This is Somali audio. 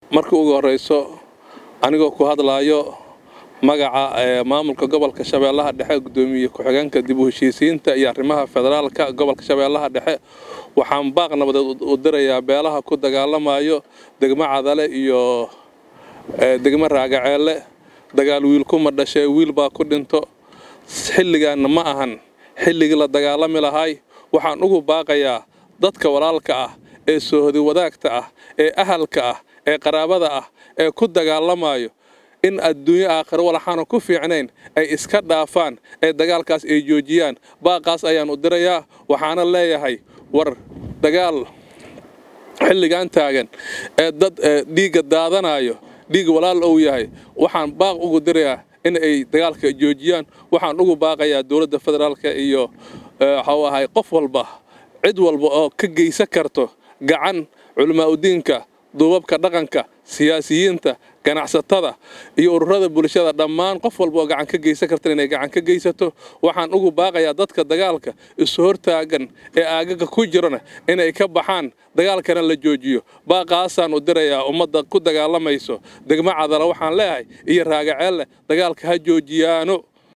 markii ugu horrayso anigoo ku hadlaayo magaca maamulka gobolka shabeellaha dhexe gudoomiye ku-xigeenka dib u heshiisiinta iyo arrimaha federaalka gobolka shabeellaha dhexe waxaan baaq nabadeed u dirayaa beelaha ku dagaalamayo degmo cadale iyo degmo raagaceelle dagaal wiil kuma dhashee wiil baa ku dhinto xilligaanna ma ahan xilligii la dagaalami lahay waxaan ugu baaqayaa dadka walaalka ah ee soohodi wadaagta ah ee ahalka ah ee qaraabada ah ee ku dagaalamayo in adduunyo aakhiro walaxaana ku fiicnayn ay iska dhaafaan ee dagaalkaas ay joojiyaan baaqaas ayaan u dirayaa waxaana leeyahay war dagaal xilligan taagan ee dad dhiigga daadanayo dhiig walaal ou yahay waxaan baaq ugu dirayaa in ay dagaalka joojiyaan waxaan ugu baaqayaa dowladda federaalka iyo waxau ahay qof walba cid walba oo ka geysan karto gacan culamaa udiinka duubabka dhaqanka siyaasiyiinta ganacsatada iyo ururada bulshada dhammaan qof walba oo gacan ka geysan karta inay gacan ka geysato waxaan ugu baaqayaa dadka dagaalka isu hortaagan ee aagaga ku jirana inay ka baxaan dagaalkana la joojiyo baaqaasaan u dirayaa ummadda ku dagaalamayso degmo cadala waxaan leeyahay iyo raagaceelle dagaalka ha joojiyaano